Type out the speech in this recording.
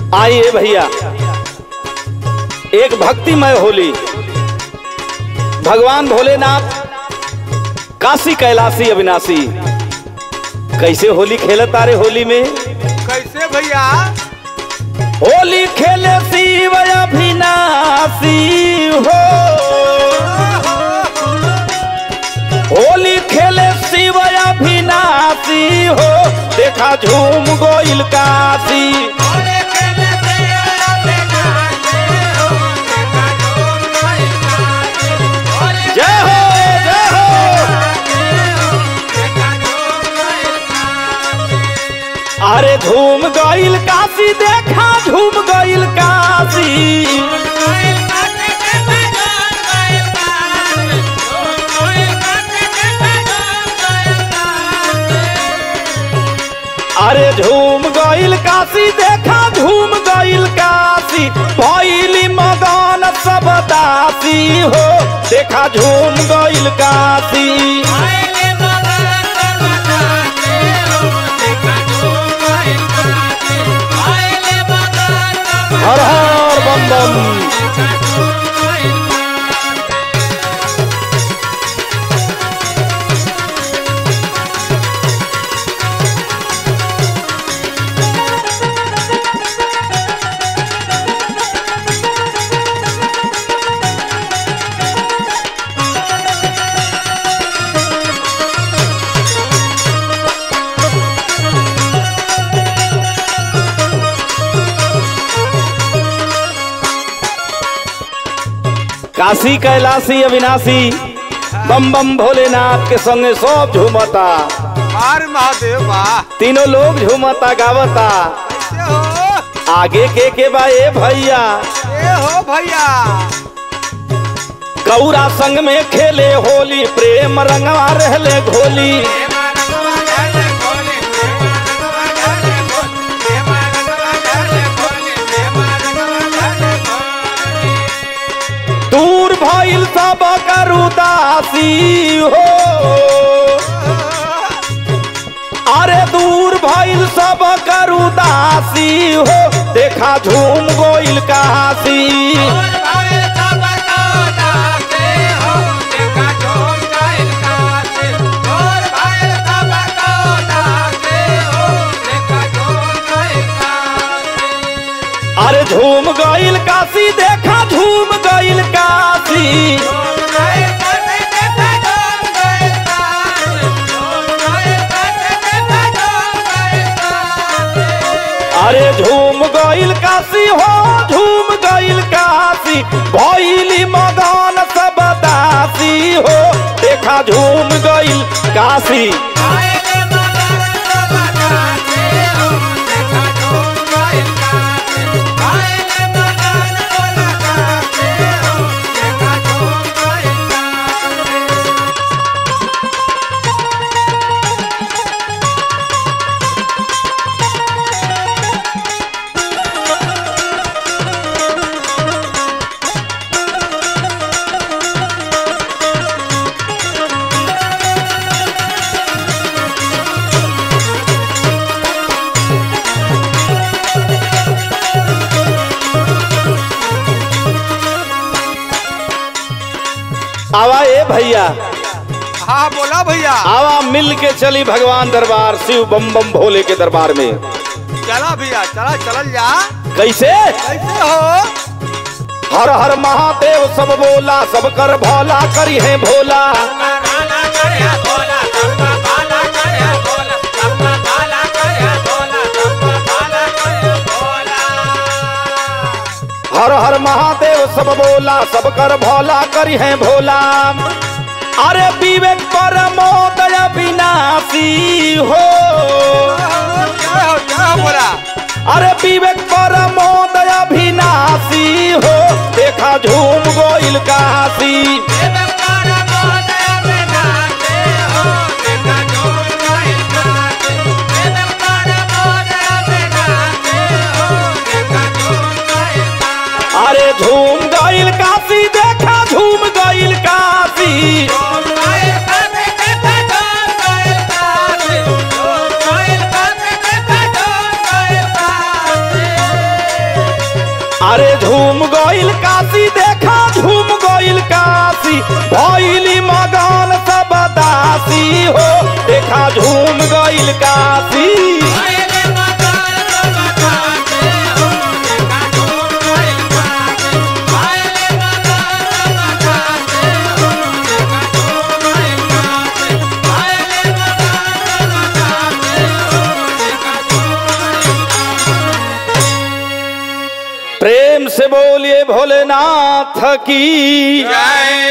आइए भैया एक भक्तिमय होली भगवान भोलेनाथ काशी कैलाशी अविनाशी कैसे होली खेलत तारे होली में कैसे भैया होली खेले शिव अविनाशी हो होली खेले शिव अविनाशी हो देखा झूम गोइल काशी जय हो जय हो अरे झूम गइल काशी देखा झूम गइल काशी अरे झूम गइल काशी देखा झूम गइल काशी भइली मगन सब दासी हो देखा झूम गइल काशी हर हर बम बम काशी कैलाशी अविनाशी बम बम भोलेनाथ के संगे सब झूमता मार महादेव वाह तीनों लोग झूमता गावता कैसे हो आगे के के बा ए भैया ए हो भैया गौरा संग में खेले होली प्रेम रंगवा रहले घोली दूर भइल सब करुदासी हो अरे दूर भइल सब करुदासी हो देखा झूम गोइल काशी अरे झूम गइल काशी देखा झूम गइल काशी अरे झूम गइल काशी हो झूम गइल काशी भइली मगन सब दासी हो देखा झूम गइल काशी आवा ए भैया हाँ बोला भैया आवा मिल के चली भगवान दरबार शिव बम बम भोले के दरबार में चला भैया चला चलल जा कैसे कैसे हो हर हर महादेव सब बोला सब कर भोला करी है भोला हर हर महादेव सब बोला सब कर भोला करी है भोला अरे विवेक परमोदय विनाशी हो क्या हो क्या हो बोला अरे विवेक परमोदय विनाशी हो देखा झूम गोइल काशी अरे झूम गइल काशी देखा झूम गइल काशी अरे झूम गइल काशी देखा झूम गइल काशी भइली मगन सब दासी हो देखा झूम गइल काशी प्रेम से बोलिए भोलेनाथ की जय